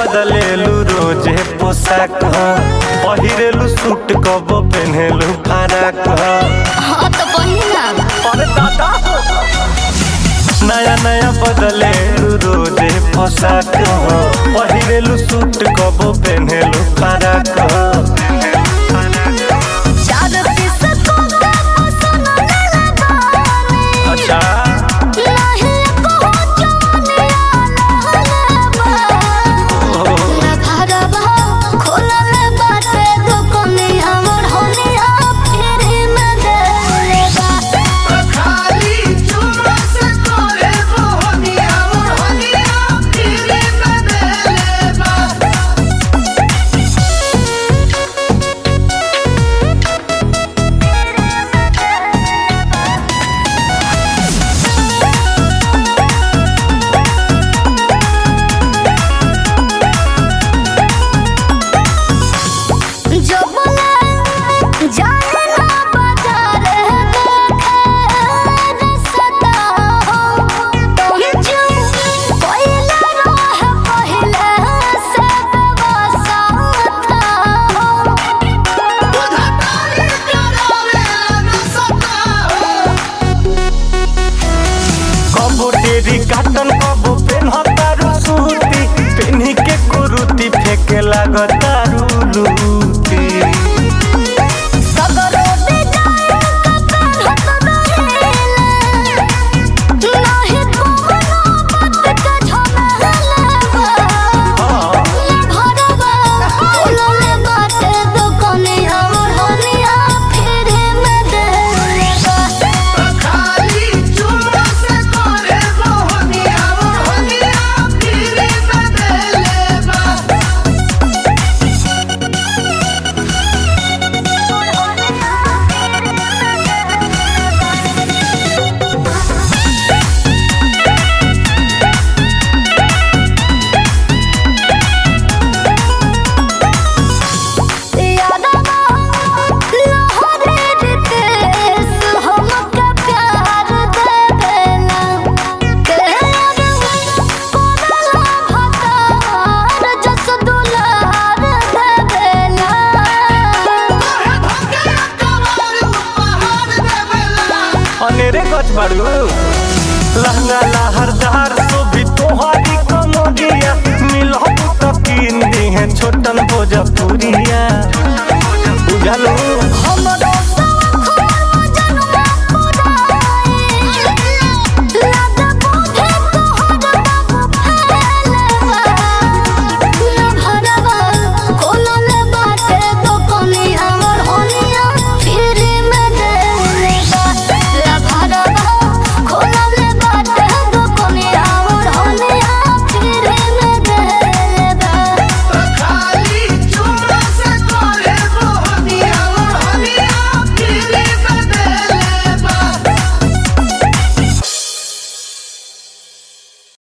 बदलेलू रोजे पोशाक ह पहिरेलू सूट कब पेन्हेलू फराक ह हाँ तो पहिना अरे दादा नया नया बदलेलू रोजे पोशाक ह पहिरेलू सूट कब पेन्हेलू फराक ह चार पीस कोका पसंद लेले बानी अच्छा नाही को जवानी आला बा ना घरबा खोलल बाटे दुकनिया मोर होनिया फिर में देले बा खाली चुम्मा से करे मोहनिया मोहनिया तेरे बदले बा जो बोले जाने ना बाजार देखे रसता हो तुम जो पहले रह पहले से व्यवस्था था हो बुधा तारी करावे न सता हो कबो टेरी काटन कबो पेन्हतारू सूती पेन्ही के कुरुती फेके लागतारू लूटी सगरो डिजाइन का पेहनत रहेला नाही कोनो बात का झमेला बा हाँ, भरवा बोलले बाटे दुकनिया मोर होनिया फिर में देले बा खाली चुम्मा से करे मोहनिया मोहनिया तेरे बदले बा यादवा लहरे रितेश हमका प्यार देवेला केरवा कोदला भतार जस दुलार देवेला तोहे धके कवार उपहार देवेला अनेरे गछ बाड़ू लहंगा लहरदार सोभी तोहारी कमरिया मिलहु तो कीन दी है छोटन भोजपुरिया